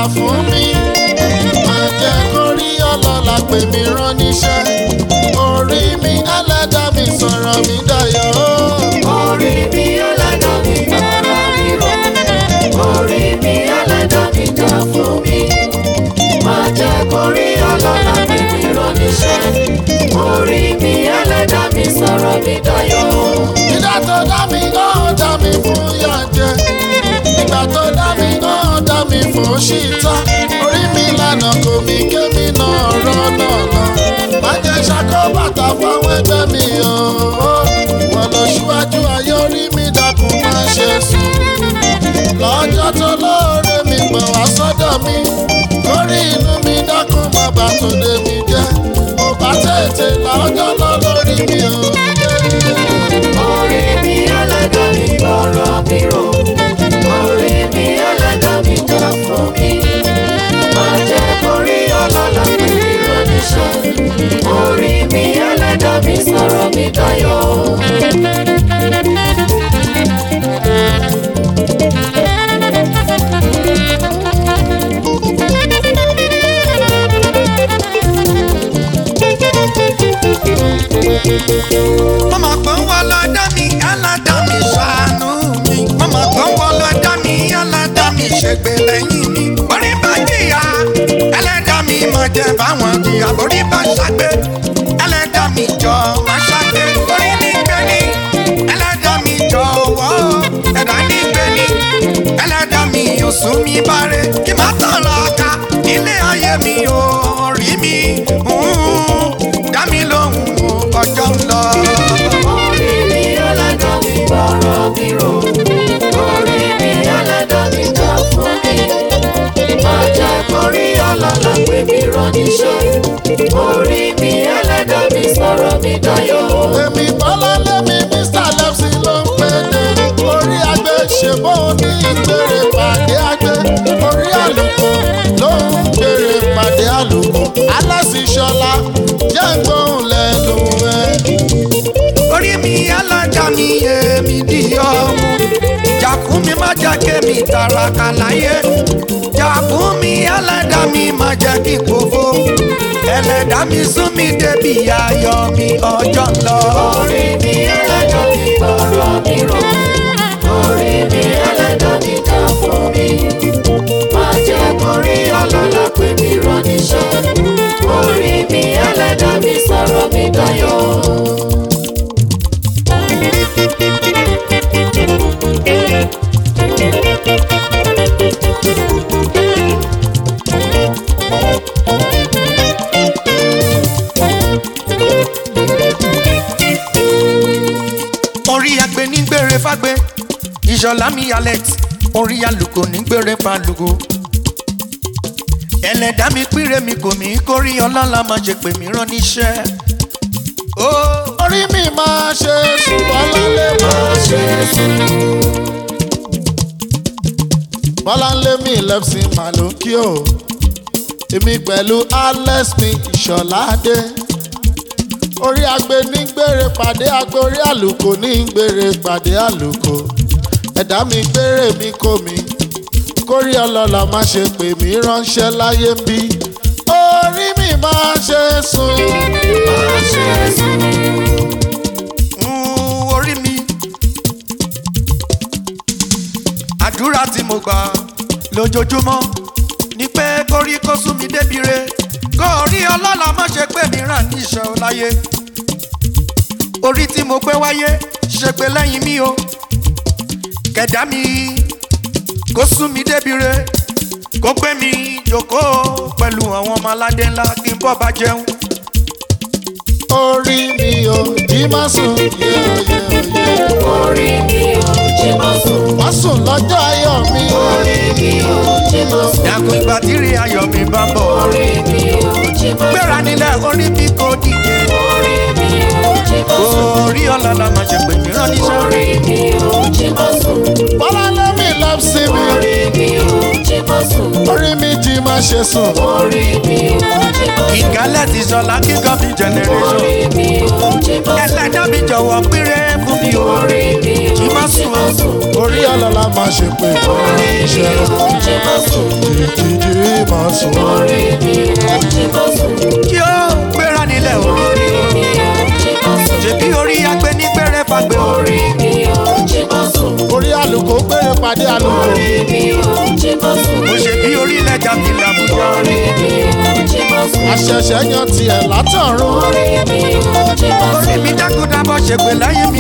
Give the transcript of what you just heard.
fún mi máa jẹ́ kó rí ọlọ́lá pè mí rán níṣẹ́ orí mi ẹlẹ́dàá mi sọ̀rọ̀ mi dayọ̀ Orí mi ẹlẹ́dàá mi gbọ́rọ̀ mi rò. Orí mi ẹlẹ́dàá mi jà fún mi. Máa jẹ́ kó rí ọlọ́lá pè mí rán níṣẹ́. Orí mi ẹlẹ́dàá mi sọ̀rọ̀ mi dayọ̀. ìdá tó dá mi ó dá mi fún yànjẹ ìgbà tó dá mi ó dá mi fún ṣìtá orí mi lànà kò mí kémi náà rọ́nà lọ má jẹ́ ṣàkó bàtà fáwọn ẹgbẹ́ mi o wọ́n lọ síwájú ayé orí mi dákun má ṣe sùn lọ́jọ́ tó lóore mi pẹ̀ wá sọ́dọ̀ mi kórì inú mi dákun má bà tó dé mi jẹ́ mo bá tètè lọ́jọ́ lọ lórí mi o. Orí mi ẹlẹ́dàá mi gbọ́rọ̀ mi rò. Orí mi ẹlẹ́dàá mi jà fún mi. Máa jẹ́ kó rí ọlọ́lá pè mí rán níṣẹ́. Orí mi ẹlẹ́dàá mi sọ̀rọ̀ mi dayọ̀. Mama kan wọ lọ́dọ̀ mi, ẹlẹ́dàá mi ṣàánú mi. Mama kan wọ lọ́dọ̀ mi, ẹlẹ́dàá mi ṣègbè lẹ́yìn mi. Orí bá jìyà, ẹlẹ́dàá mi máa jẹ báwọn jìyà. Orí bá ṣàgbé, ẹlẹ́dàá mi jọ máa ṣàgbé. Orí ní gbé ní, ẹlẹ́dàá mi jọ̀wọ́. Ẹ̀dá ní gbé ní, ẹlẹ́dàá mi ò sún mi báre. Kí má tọ̀rọ̀ ọ̀ka nílé ayé mi ò rí mi. Dá mi lóhùn ọjọ́ ń lọ. Orí mi ẹlẹ́dàá mi gbọ́rọ̀ mi rò. Orí mi ẹlẹ́dàá mi jà fún mi. Máa jẹ́ kó rí ọlọ́lá pè mí rán níṣẹ́. Orí mi ẹlẹ́dàá mi sọ̀rọ̀ mi dayọ̀. èmi bọ́lá lẹ́mi mr lẹ́psì ló ń pèdè orí agbe ṣèbó ní ìgbèrè pàdé agbe orí àlùkò ló ń gbèrè pàdé àlùkò aláṣìṣọlá jẹ́ ń gbóhùn lẹ́nu ẹ̀. orí mi alájà mi èmi di ọmú jàkú mi má jẹ́ kémi tàràkà láyé jàkú mi ẹlẹ́dà mi má jẹ́ kí kófó ẹlẹ́dà mi sún mi débi ayọ̀ mi ọjọ́ ń lọ. Orí mi ẹlẹ́dàá mi gbọ́rọ̀ mi rò. Orí mi ẹlẹ́dàá mi jà fún mi. Máa jẹ́ kó rí ọlọ́lá pè mí rán níṣẹ́. Orí mi ẹlẹ́dàá mi sọ̀rọ̀ mi dayọ̀. orí agbe ní gbére fágbé ìṣọ̀lá mi alex orí alùkò ní gbére fálùkò ẹlẹ́dàá mi pírè mi kò mí kórí ọlọ́lá má ṣe pè mí rán níṣẹ́. ó orí mi máa ṣe sùn bọ́lá lé máa ṣe sùn. bọ́lá ń lé mi lẹ́psì màlúkì o èmi pẹ̀lú alex mi ìṣọ̀ládé orí agbe ní gbére pàdé agbe orí àlùkò ní gbére pàdé àlùkò ẹ̀dá mi gbére mi kò mí kórí ọlọ́lá má ṣe pè mí ránṣẹ́ láyé ń bí orí mi máa ṣe sùn. Máa ṣe sùn. Mm, orí mi. àdúrà tí mo gbà lójoojúmọ́ ni pé kórí kó sún mi débi re kó rí ọlọ́lá má ṣe pé mi ràn ní ìṣẹ́ o láyé orí tí mo gbé wáyé ṣe pé lẹ́yìn mi o kẹ̀dá mi kó sún mi débi re kó gbé mi jókòó pẹ̀lú àwọn ọmọ aládé ńlá kí n bọ́ bá jẹun orí mi ò jí má sùn yéyéyé. Orí mi ò jí máa sùn. má sùn lọ́jọ́ ayọ̀ mi. Orí mi ò jí máa sùn. dàkún ìgbà tí rí ayọ̀ mi bá ń bọ̀ Orí mi ò jí máa sùn. gbéra nílẹ̀ orí mi kò dìde. Orí mi ò jí máa sùn. orí ọ̀làlà máa ṣe pè mí rán níṣẹ́. Orí mi ò jí máa sùn. bọ́lá lẹ́mí lọ́psí mi. Orí mi ò jí máa sùn. orí mi jí má ṣe sùn. Orí mi ò jí máa sùn. ìkálẹ̀ ti sọ̀lá kíkọ́ bí generation. Orí mi ò jí máa sùn. ẹlẹ́dàá mi jọ̀wọ́ péré fún mi o. Orí mi kí ò má má sùn o. orí ọlọ́lá máa ṣe pé iṣẹ́ jíjí máa sùn. kí ó gbéra nílẹ̀ o. ṣèbí orí agbẹnigbẹrẹ fagbé o. orí àlùkò gbére pàdé àlùkò. mo ṣe bí orí lẹ́jà fìlà bùjọ. àṣẹ̀ṣẹ̀ yan tiẹ̀ látọ̀run. orí mi dákúdábọ̀ ṣègbè lẹ́yìn